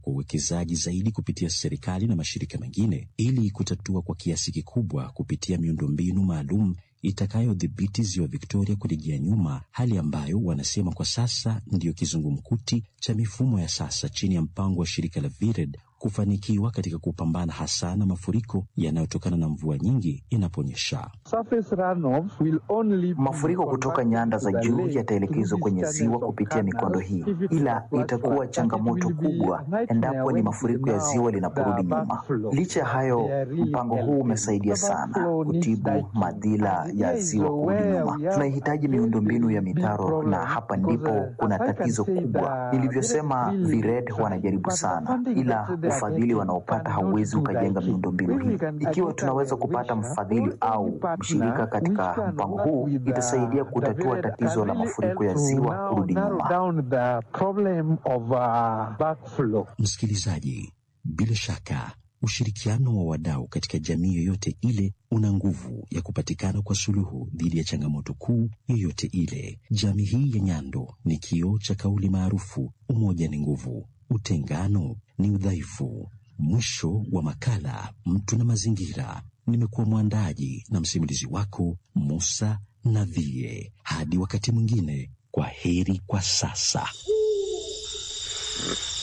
kwa uwekezaji zaidi kupitia serikali na mashirika mengine ili kutatua kwa kiasi kikubwa kupitia miundombinu maalum itakayodhibiti ziwa Victoria kurejea nyuma, hali ambayo wanasema kwa sasa ndiyo kizungumkuti cha mifumo ya sasa chini ya mpango wa shirika la VIRED kufanikiwa katika kupambana hasa na mafuriko yanayotokana na mvua nyingi inaponyesha. Mafuriko kutoka nyanda za juu yataelekezwa kwenye ziwa kupitia mikondo hii, ila itakuwa changamoto kubwa endapo ni mafuriko ya ziwa linaporudi nyuma. Licha ya hayo, mpango huu umesaidia sana kutibu madhila ya ziwa kurudi nyuma. Tunahitaji miundombinu ya mitaro, na hapa ndipo kuna tatizo kubwa. Nilivyosema, VIRED wanajaribu sana, ila ufadhili wanaopata hauwezi ukajenga miundombinu hii. Ikiwa tunaweza kupata mfadhili au mshirika katika mpango huu, itasaidia kutatua tatizo la mafuriko ya ziwa kurudi nyuma. Msikilizaji, bila shaka ushirikiano wa wadau katika jamii yoyote ile una nguvu ya kupatikana kwa suluhu dhidi ya changamoto kuu yoyote ile. Jamii hii ya Nyando ni kioo cha kauli maarufu, umoja ni nguvu, utengano ni udhaifu. Mwisho wa makala Mtu na Mazingira. Nimekuwa mwandaji na msimulizi wako Musa Navie. Hadi wakati mwingine, kwa heri kwa sasa.